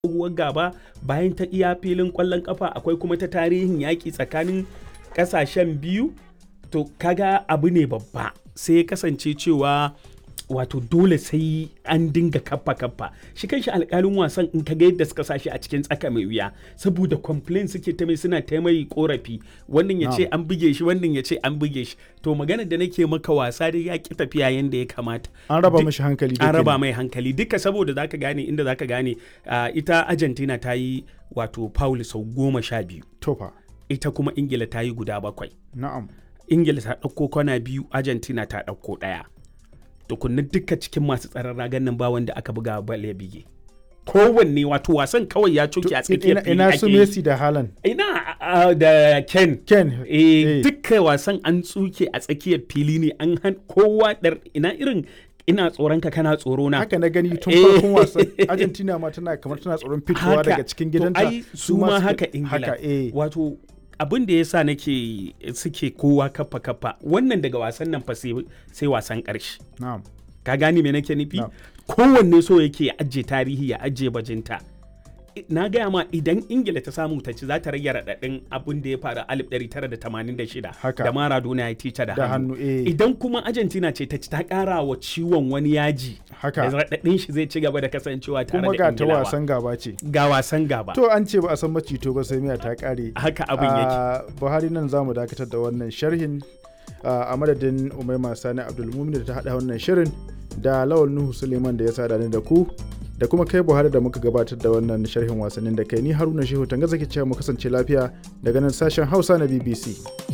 tsohuwar gaba bayan ta iya filin kwallon kafa akwai kuma ta tarihin yaƙi tsakanin ƙasashen biyu to kaga abu ne babba sai ya kasance cewa wato dole sai an dinga kappa kappa shi kanshi alkalin wasan in kaga yadda suka sashi a cikin tsaka mai wuya saboda complain suke ta mai suna ta mai korafi wannan ya ce an buge shi wannan ya ce an buge shi to maganar da nake maka wasa dai ya ki tafiya yanda ya kamata an raba mashi hankali an raba mai hankali duka saboda zaka gane inda zaka gane ita Argentina ta yi wato foul sau goma sha biyu tofa ita kuma Ingila ta yi guda bakwai na'am Ingila ta ɗauko kwana biyu Argentina ta ɗauko ɗaya tukunna duka cikin masu tsaron ragan nan ba wanda aka buga bal ya bige kowanne wato wasan kawai ya coke a tsakiyar fili ina su Messi da Haaland ina da Ken Ken eh duka wasan an tsuke a tsakiyar fili ne an han kowa dar ina irin ina tsoron ka kana tsoro na haka na gani tun farkon wasan Argentina ma tana kamar tana tsoron fitowa daga cikin gidanta ai su ma haka Ingila wato abin da ya sa nake suke kowa kafa kafa wannan daga wasan nan fa sai wasan ƙarshe ka gani me nake nufi kowanne so yake ya ajiye tarihi ya ajiye bajinta na gaya ma idan ingila ta samu ta ci za ta rage raɗaɗin abin da ya faru 1986 da maradona ya tica da hannu idan kuma argentina ce ta ci ta ƙara wa ciwon wani yaji da raɗaɗin shi zai ci gaba da kasancewa tare da kuma ga ta wasan gaba ce ga wasan gaba to an ce ba a san macito ba sai miya ta ƙare haka abin yake buhari nan za mu dakatar da wannan sharhin a madadin umaima sani abdulmumin da ta haɗa wannan shirin da lawal nuhu suleiman da ya sada ni da ku da kuma kai buhari da muka gabatar da wannan sharhin wasannin da kai ni haruna shehu tanga zaki cewa mu kasance lafiya daga nan sashen hausa na bbc